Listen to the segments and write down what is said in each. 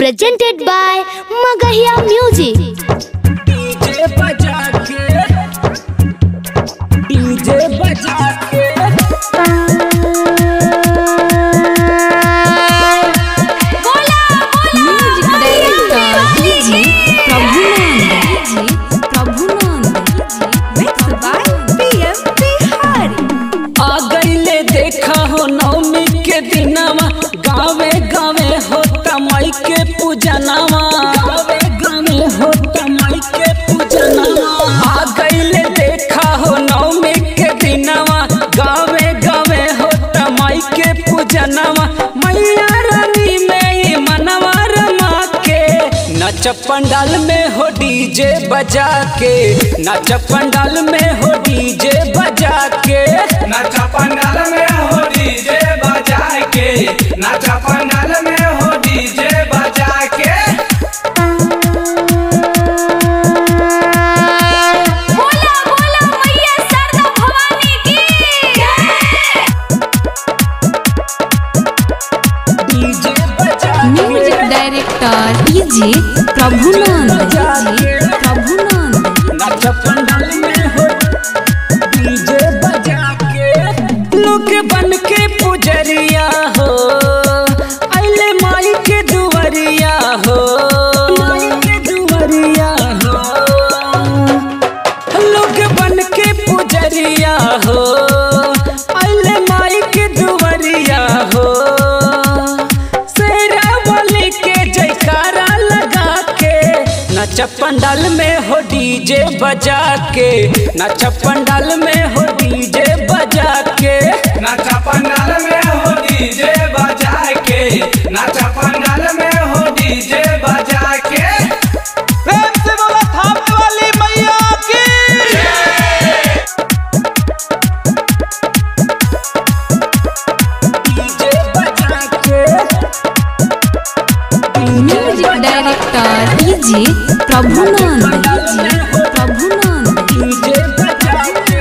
presented by Magahiya Music. DJ बजा के DJ बजा के music director DJ Prabhunand DJ Prabhunand mix by PM Bihari आ गईले देखा हो नवमी के दिनवा गावे गावे होता माई के पूजनवा गावे गावे होता माई के पूजनवा आ गईले देखा हो नवमी के दिनवा गावे गावे होता माई के पूजनवा मैया रानी में ई मनवा रमा के नच पंडाल में हो डीजे बजा के नच पंडाल में हो डीजे बजा के नाचा पंडाल में हो डीजे बजा के नाचा पंडाल में हो डीजे बजा के बोला बोला मैया शारदा भवानी की डीजे बजा के music director DJ Prabhunand DJ Prabhunand नच पंडाल में हो डीजे बजा के लोग बन के पुजरिया हो अले माई के दुवरिया हो माई के दुवरिया हो लोग बन के पुजरिया हो अले माई के दुवरिया हो शेरा वाली के जयकारा लगा के नच पंडाल में हो डीजे बजा के नच पंडाल में हो डीजे बजा के नाचा पंडाल में हो डीजे बजा के नाचा पंडाल में हो डीजे बजा के प्रेम से बोला थाप वाली मैया की डीजे बजा के music director DJ Prabhunand DJ Prabhunand DJ बजा के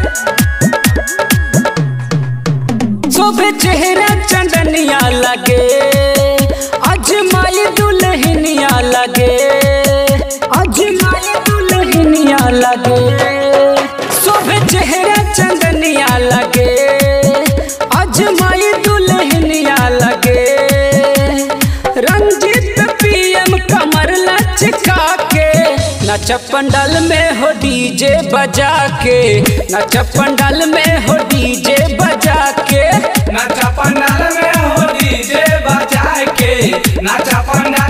शोभे चेहरा चंदनिया लगे आज माई दुल्हनिया लगे आज माई दुल्हनिया लगे शोभे चेहरा चंदनिया लगे आज माई दुल्हनिया लगे रंजित पीएम कमर लचका के नच पंडाल में हो डीजे बजा के नच पंडाल में हो डीजे बजा के नाचा पंडाल में हो डीजे बजा के नाचा पंडाल